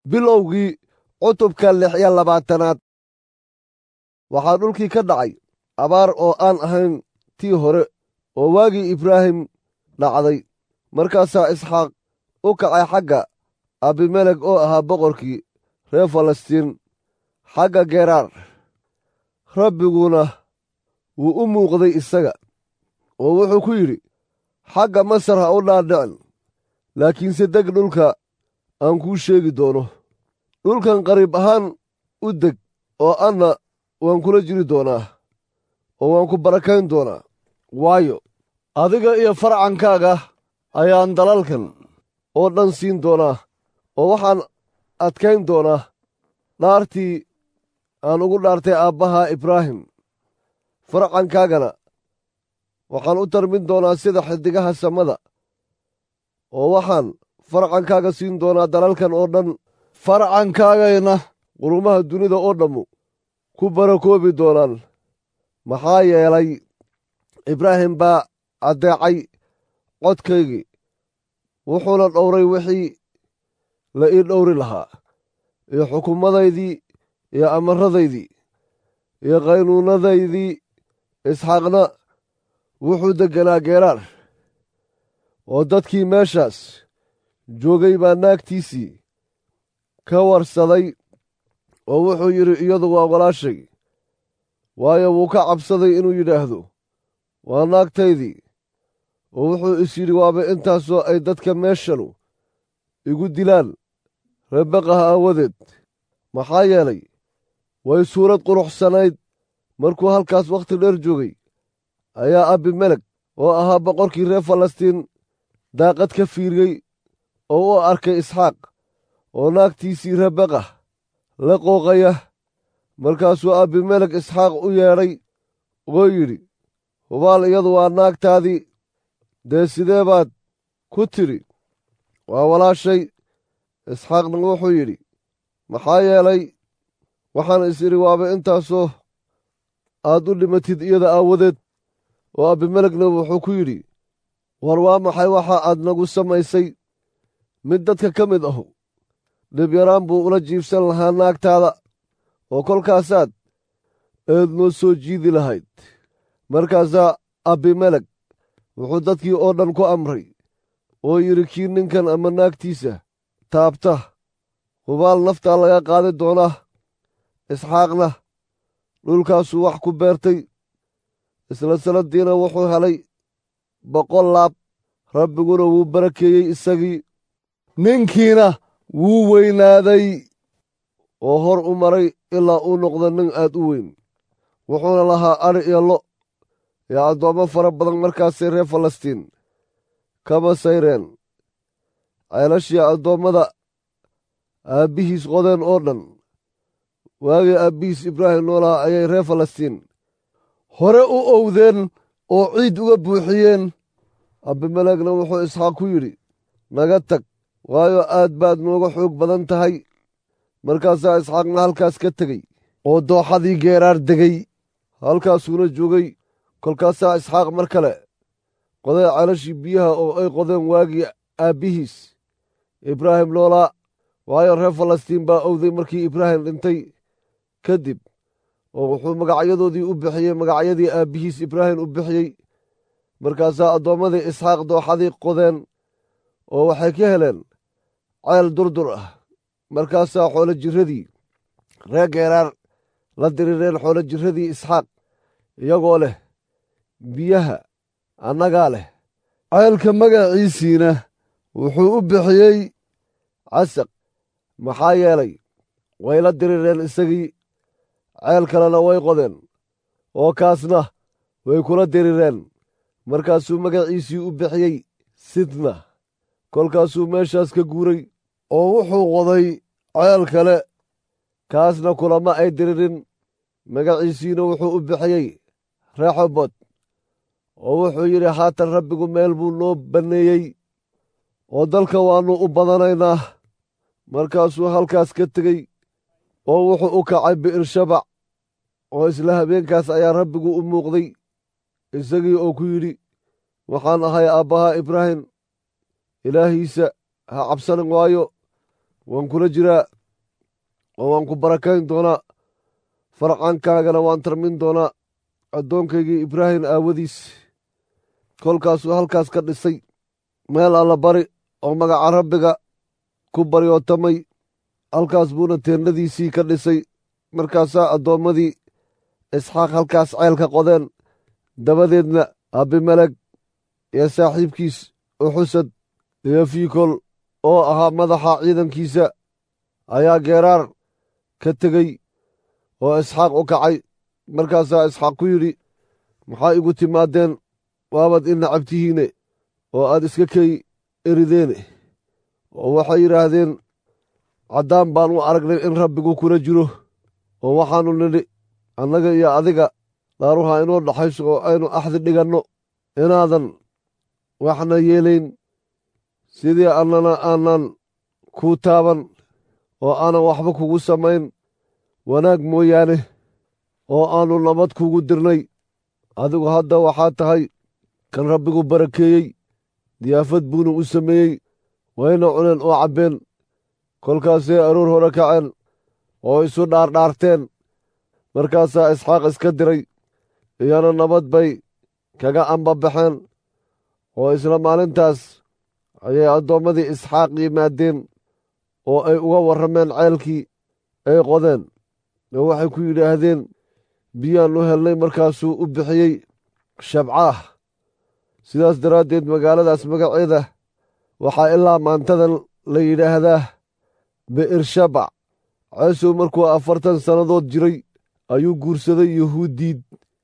bilowgii cutubka lix iyo labaatanaad waxaa dhulkii ka dhacay abaar oo aan ahayn tii hore oo waagii ibraahim dhacday markaasaa isxaaq u kacay xagga abimelek oo ahaa boqorkii reer falastiin xagga geraar rabbiguna wuu u muuqday isaga oo wuxuu ku yidhi xagga masar ha u dhaadhicin laakiinse deg dhulka aan kuu sheegi doono dhulkan qariib ahaan u deg oo anna waan kula jiri doonaa oo waan ku barakayn doonaa waayo adiga iyo farcankaaga ayaan dalalkan oo dhan siin doonaa oo waxaan adkayn doonaa dhaartii aan ugu dhaartay aabbaha ibraahim farcankaagana waxaan u tarmin doonaa sida xiddigaha samada oo waxaan farcankaaga siin doonaa dalalkan oo dhan farcankaagayna qurumaha dunida oo dhammu ku barakoobi doonaan maxaa yeelay ibraahim baa addeecay codkaygii wuxuuna dhowray wixii la ii dhowri lahaa iyo xukuumadaydii iyo amaradaydii iyo qaynuunadaydii isxaaqna wuxuu degganaa geeraar oo dadkii meeshaas joogay baa naagtiisii ka warsaday oo wuxuu yidhi iyadu waa walaashay waayo wuu ka cabsaday inuu yidhaahdo waa naagtaydii oo wuxuu is yidhi waaba intaasoo ay dadka meeshanu igu dilaan rebaqaha aawadeed maxaa yeelay way suurad quruxsanayd markuu halkaas wakhti dheer joogay ayaa abimelek oo ahaa boqorkii reer falastiin daaqad ka fiiriyey oo u arkay isxaaq oo naagtiisii rebaqah la qooqaya markaasuu abimelek isxaaq u yeedhay oo yidhi hubaal iyadu waa naagtaadii dee sidee baad ku tidhi waa walaashay isxaaqna wuxuu yidhi maxaa yeelay waxaan is idhi waaba intaasoo aad u dhimatid iyada aawadeed oo abimelekna wuxuu ku yidhi war waa maxay waxa aad nagu samaysay mid dadka ka mid ahu dhibyaraan buu ula jiibsan lahaa naagtaada oo kolkaasaad eed noo soo jiidi lahayd markaasaa abimelek wuxuu dadkii oo dhan ku amray oo yidhi kii ninkan ama naagtiisa taabta hubaal naftaa laga qaadi doonaa isxaaqna dhulkaasuu wax ku beertay isla sannaddiina wuxuu helay boqol laab rabbiguna wuu barakeeyey isagii ninkiina wuu weynaaday oo hor u maray ilaa uu noqdo nin aad u weyn wuxuuna lahaa adhi iyo lo iyo addoommo fara badan markaasay reer falastiin kama sayreen ceelashii addoommada aabbihiis qodeen oo dhan waagii aabbihiis ibraahim noolaha ayay reer falastiin hore u owdeen oo ciid uga buuxiyeen abimelekna wuxuu isxaaq ku yidhi naga tag waayo aad baad nooga xoog badan tahay markaasaa isxaaqna halkaas ka tegey oo dooxadii geeraar degay halkaasuuna joogay kolkaasaa isxaaq mar kale qoday ceelashii biyaha oo ay qodeen waagii aabbihiis ibraahim noolaa waayo reer falastiin baa owday markii ibraahim dhintay kadib oo wuxuu magacyadoodii u bixiyey magacyadii aabbihiis ibraahim u bixiyey markaasaa addoommadii isxaaq dooxadii qodeen oo waxay ka heleen ceel durdur ah markaasaa xoolo jirradii reer geeraar la dirireen xoolo jirradii isxaaq iyagoo leh biyaha annagaa leh ceelka magaciisiina wuxuu u bixiyey casaq maxaa yeelay way la dirireen isagii ceel kalena way qodeen oo kaasna way kula dirireen markaasuu magaciisii u bixiyey sidna kolkaasuu meeshaas ka guuray oo wuxuu qoday ceel kale kaasna kulama ay diririn magaciisiina wuxuu u bixiyey reexobot oo wuxuu yidhi haatan rabbigu meel buu noo banneeyey oo dalka waannu u badanaynaa markaasuu halkaas ka tegey oo wuxuu u kacay bi'ir-shabac oo isla habeenkaas ayaa rabbigu u muuqday isagii oo ku yidhi waxaan ahay aabbaha ibraahim ilaahiisa ha cabsanin waayo waan kula jiraa oo waan ku barakayn doonaa farcankaagana waan tarmin doonaa addoonkaygii ibraahim aawadiis kolkaasuu halkaas ka dhisay meel alla bari oo magaca rabbiga ku baryootamay halkaas buuna teennadiisii ka dhisay markaasaa addoommadii isxaaq halkaas ceelka qodeen dabadeedna abimeleg iyo saaxiibkiis uxusad iyo fiikol oo ahaa madaxa ciidankiisa ayaa geeraar ka tegey oo isxaaq u kacay markaasaa isxaaq ku yidhi maxaa igu timaadeen waabad i nacab tihiine oo aad iska kay erideene oo waxay yidhaahdeen caddaan baan u aragnay in rabbigu kula jiro oo waxaannu nidhi annaga iyo adiga dhaaruha inoo dhaxayso oo aynu axdi dhiganno inaadan waxna yeelayn sidii annana aanan kuu taaban oo aanan waxba kugu samayn wanaag mooyaane oo aannu nabad kugu dirnay adigu hadda waxaa tahay kan rabbigu barakeeyey diyaafad buuna u sameeyey wayna cuneen oo cabbeen kolkaasay aroor hore kaceen oo isu dhaardhaarteen markaasaa isxaaq iska diray iyana nabad bay kaga ambabaxeen oo isla maalintaas ayay addoommadii isxaaq yimaadeen oo ay uga warrameen ceelkii ay qodeen oo waxay ku yidhaahdeen biyaannu helnay markaasuu u bixiyey shabcaah sidaas daraaddeed magaaladaas magaceeda waxaa ilaa maantadan la yidhaahdaa bi'ershabac ceesow markuu afartan sannadood jiray ayuu guursaday yuhuuddiid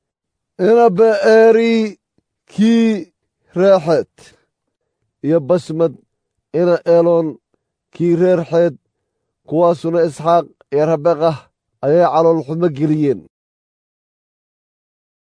ina be'eeri kii reexeed iyo basmad ina eloon kii reer xeed kuwaasuna isxaaq iyo rabeqah ayay calool xumo geliyeen